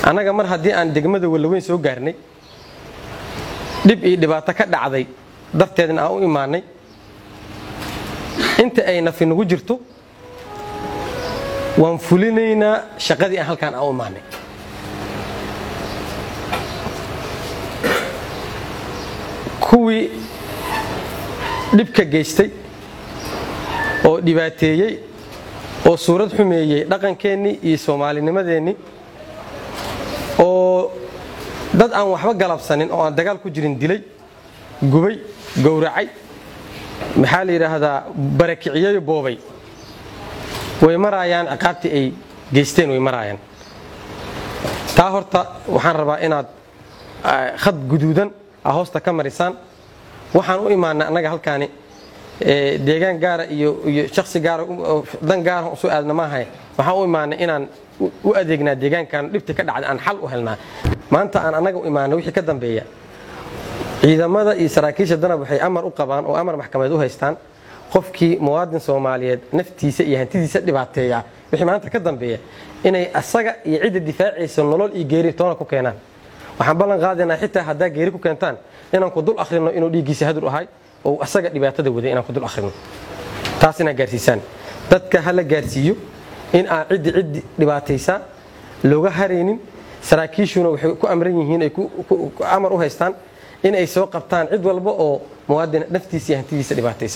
annaga mar haddii aan degmada wallaweyn soo gaarnay dhib iyo dhibaato ka dhacday darteedna aan u imaanay inta ay nafi nagu jirto waan fulinaynaa shaqadii aan halkaan aan u imaanay kuwii dhibka geystay oo dhibaateeyey oo suurad xumeeyey dhaqankeennii iyo soomaalinimadeennii oo dad aan waxba galabsanin oo aan dagaal ku jirin dilay gubay gowracay maxaa la yidhaahdaa barakiciyeyo boobay way maraayaan ciqaabtii ay geysteen way maraayaan taa horta waxaan rabaa inaad khad guduudan a hoosta ka marisaan waxaan u imaanay annaga halkaani deegaan gaara iyo shaksi gaara dan gaara usu aadna maahay waxaan u imaanay inaan u adeegnaa deegaankan dhibta ka dhacda aan xal u helnaa maanta aan annaga u imaanay wixii ka dambeeya ciidamada iyo saraakiisha danab waxay amar u qabaan oo amar maxkamadeed u haystaan qofkii muwaadin soomaaliyeed naftiisa iyo hantidiisa dhibaateeya wixii maanta ka dambeeya inay asaga iyo cidda difaacaysa nolol iyo geeri toona ku keenaan waxaan ballan qaadaynaa xitaa haddaa geeri ku keentaan inaan ku dul akhrino inuu dhiiggiisa hadur ahay oo asaga dhibaatada waday inaan ku dul akhrino taas inaad gaarsiisaan dadka ha la gaarsiiyo in aan ciddi ciddi dhibaataysaa looga haraynin saraakiishuna waxay ku amran yihiin ay amar u haystaan in ay soo qabtaan cid walba oo muwaadin naftiisa iyo hantidiisa dhibaataysa